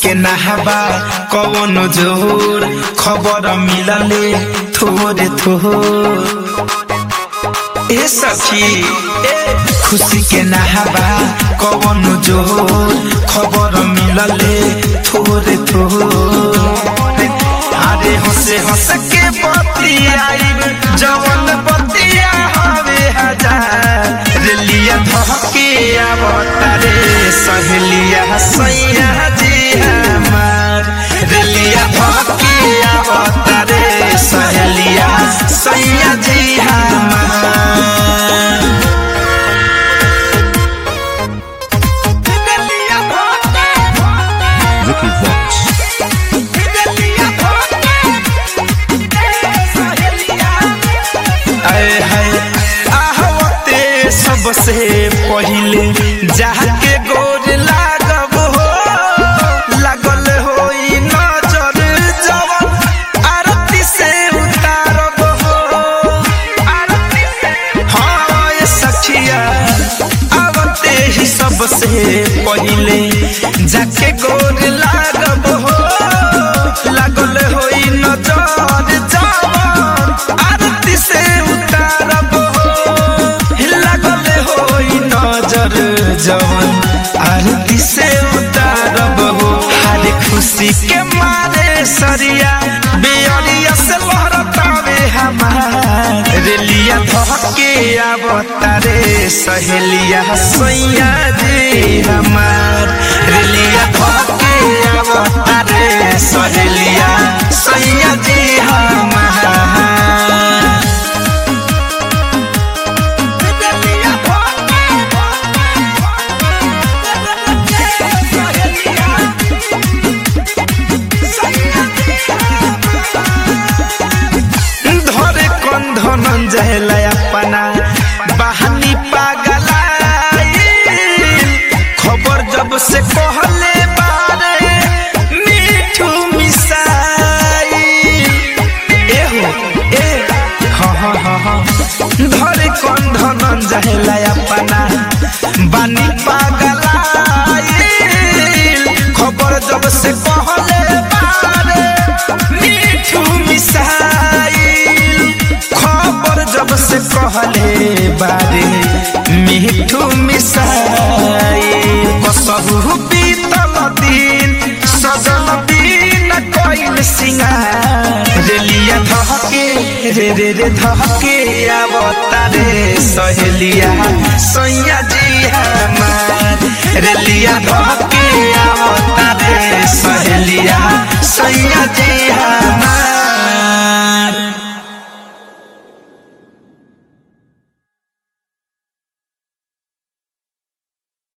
के नहाबा कवन जोर खबर मिलले थोरे थोर ए सखी ए खुशी के नहाबा कवन जोर खबर मिलले थोरे थोर अरे हंसे हंस के बतियाई जवन बतिया हवे हजार रेलिया धके आवतारे सहेलिया सैया जी हमार रेलिया धके आवतारे सहेलिया सैया जी हमार रेलिया धके Vicky Vox. आए हाय आहवते सबसे पहिले जाके गोर लागब हो लागल होई नजर जवन आरती से उतारब हो आरती से हाँ ये सखिया आवते ही सबसे पहिले जाके गोर लागब हो लागल होई नजर जवन आरती से उतारब हो लागल होई नजर जवन आरती से उतारब हो हर खुशी के मारे सरिया बेअरिया से लहरतावे हमार रेलिया धके आवतारे सहेलिया सैया जी हमार रेलिया धके आवतारे सहेलिया सैया जी हमार रेलिया धरे कंधन जहला अपना बहानी पागलाई खबर जब से कहले बारे मीठू मिसाई ए हो ए हाँ हाँ हाँ हाँ धरे कंधन जहला अपना बानी पागलाई खबर जब से कहले बारे मीठू मिसाई खबर जब से कहले बारे मीठू मिसाई कसहु बीतल दिन सजल बिन कइल सिंगार रेलिया धहके रे रे रे धहके आवतारे सहेलिया सैया जी हमार रेलिया धहके आवतारे सहेलिया सैया जी हमार